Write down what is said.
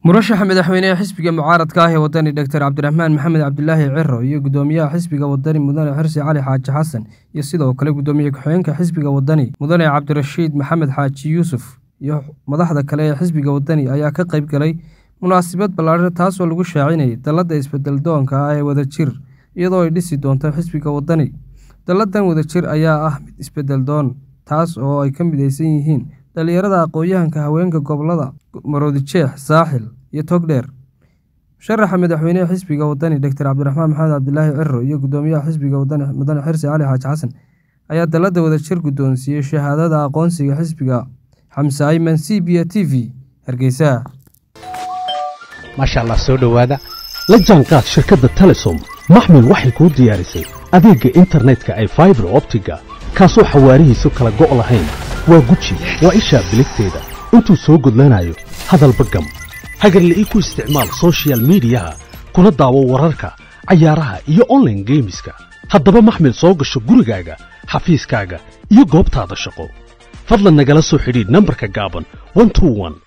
murashaxa madaxweynehe xisbiga mucaaradka ah ee wadani doctor cabdiraxmaan maxamed cabdilaahi ciro iyo gudoomiyaha xisbiga wadani mudane xirsi cali xaaji xasan iyo sidoo kale gudoomiye ku-xigeenka xisbiga wadani mudane cabdirashiid maxamed xaaji yuusuf iyo madaxda kale ee xisbiga wadani ayaa ka qayb galay munaasabad ballaadhan taasoo lagu shaacinayay dalladda isbedel doonka ah ee wadajir iyadoo ay dhisi doonto xisbiga wadani dalladan wadajir ayaa ah mid isbedel doon taas oo ay ka midaysan yihiin dhalinyarada aqoon-yahanka haweenka gobolada maroodijeex saaxil iyo togdheer musharaxa madaxweynehe xisbiga wadani doctor cabdiraxmaan maxamed cabdilaahi ciro iyo gudoomiyaha xisbiga wadani mudane xirsi cali xaaji xasan ayaa dalladda wadajir guddoonsiiyey shahaadada aqoonsiga xisbiga xamse ayman c b a t v hargeysa maasha allah soo dhowaada la jaanqaad shirkadda telesom maxmil waxay kuu diyaarisay adeegga internetka ay faibar optiga kaasoo xawaarihiisu kala go' lahayn waa guji waa ishaa biligteeda intuu soo gudlanayo hadalba gam hagarle ii ku isticmaal sochial midiyaha kuna daawo wararka cayaaraha iyo onlaine geemiska haddaba maxmil soo gasho gurigaaga xafiiskaaga iyo goobtaada shaqo fadlan nagala soo xidhiidh nambarka gaaban